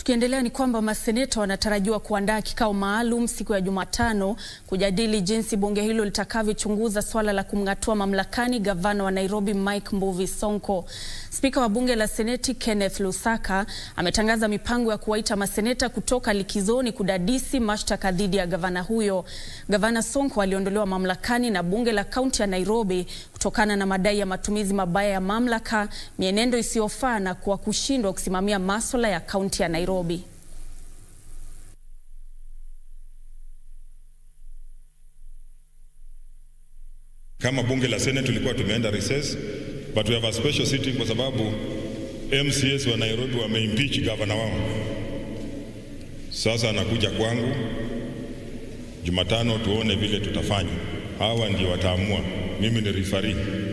Tukiendelea ni kwamba maseneta wanatarajiwa kuandaa kikao maalum siku ya Jumatano kujadili jinsi bunge hilo litakavyochunguza swala la kumng'atua mamlakani gavana wa Nairobi Mike Mbuvi Sonko. Spika wa bunge la Seneti Kenneth Lusaka ametangaza mipango ya kuwaita maseneta kutoka likizoni kudadisi mashtaka dhidi ya gavana huyo. Gavana Sonko aliondolewa mamlakani na bunge la kaunti ya Nairobi kutokana na madai ya matumizi mabaya ya mamlaka, mienendo isiyofaa na kwa kushindwa kusimamia masuala ya kaunti ya Nairobi. Kama bunge la Senate tulikuwa tumeenda recess but we have a special sitting kwa sababu MCS wa Nairobi wameimpeach gavana wao. Sasa anakuja kwangu Jumatano, tuone vile tutafanya. Hawa ndio wataamua, mimi ni referee.